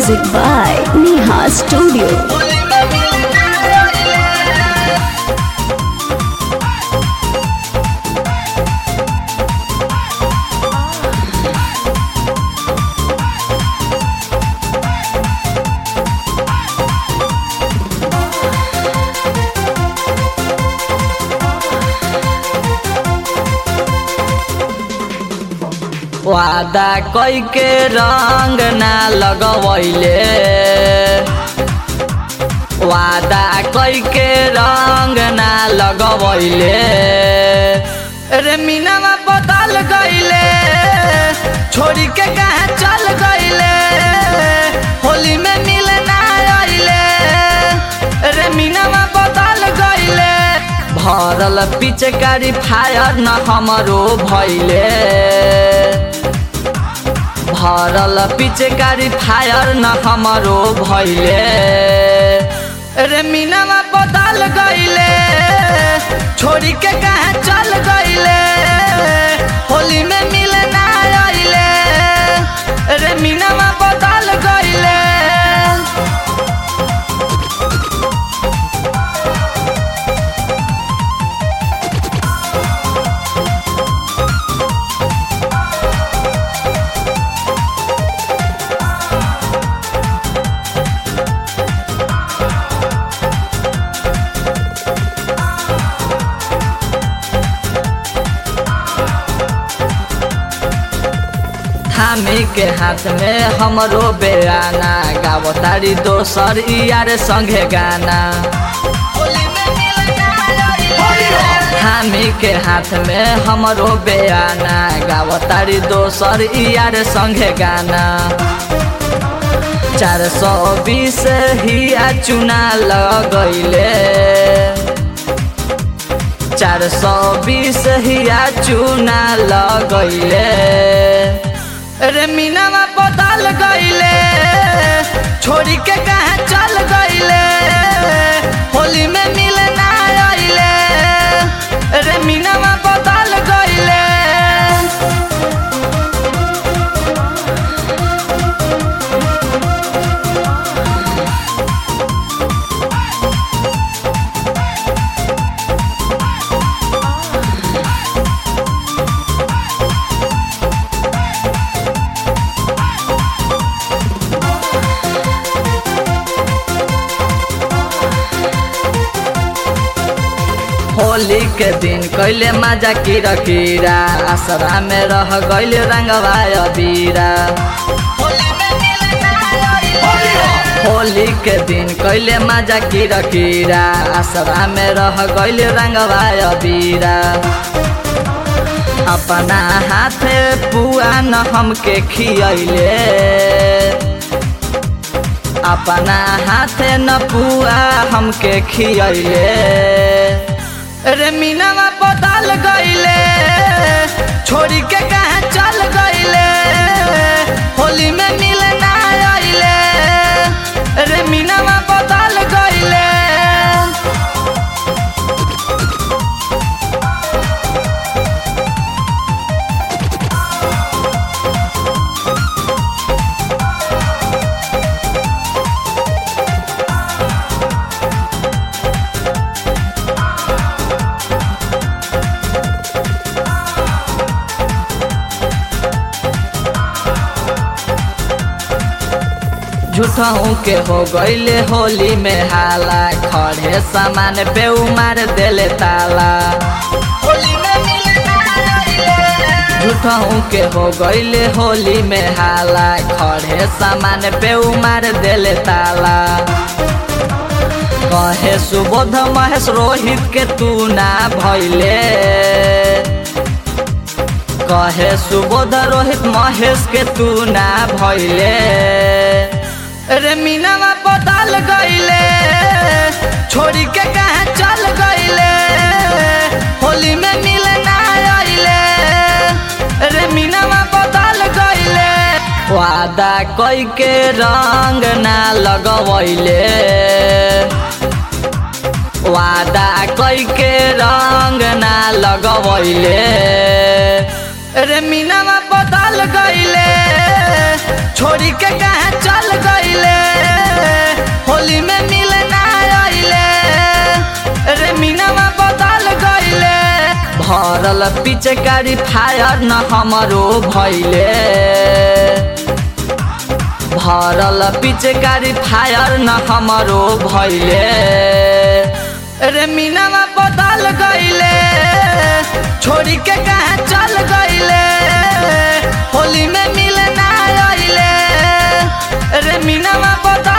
Music by Neha Studio. वादा कई के रंग ना लगवैले वादा कई के रंग ना लगवैले रे मीनावा बदल गईले छोड़ी के कहाँ चल गईले होली में मिले ना आइले रे मीनावा बदल गईले भरल पिचकारी फायर न हमरो भैले भरल पिचकारी फायर न हमरो भैले रे मीनावा बदल गईले छोड़ी के कहाँ चल गईले होली में मिले ना आइले रे मीनावा बदल गईले थामी के हाथ में हमरो बेराना गावो तारी दोसर यार संगे गाना थामी के हाथ में हमरो बेराना गावो तारी दोसर यार संगे गाना चार सौ बीस हिया चुना लगैले चार सौ बीस हिया चुना लगैले रे मीनावा बदल गईले छोड़ी के कहाँ चल गईले होली में मिले ना आइले रे मीनावा बदल गईले होली के दिन कैले माजा कीरा कीरा आसरा में रह गईले रंगवा अबीरा होली के दिन कैले माजा कीरा कीरा आसरा में रह गईले रंगवा अबीरा अपना हाथे पुआ न हमके खियैले अपना हाथे न पुआ हमके खियैले रे मीनावा बदल गईले छोड़ी के कहाँ चल गईले होली में मिले ना आइले रे मीनावा बदल गईले झूठहू के हो गईले होली में हाला खड़े सामान पे उमार देले ताला झूठहू के हो गईले होली में हाला खड़े सामान पे उमार देले ताला कहे सुबोध महेश रोहित के तू ना भैले कहे सुबोध रोहित महेश के तू ना भैले रे मीनावा बदल गईले छोड़ी के कहाँ चल गईले होली में मिले ना आइले रे मीनावा बदल गईले वादा कई के रंग ना लगवैले वादा कई के रंग ना लगवैले रे मीनावा बदल गईले छोड़ी के कहाँ चल गईले भरल पिचकारी फायर न हमरो भैले भरल पिचकारी फायर न हमरो भैले रे मीनावा बदल गईले छोड़ी के कहाँ चल गईले होली में मिले ना आइले रे मीनावा बदल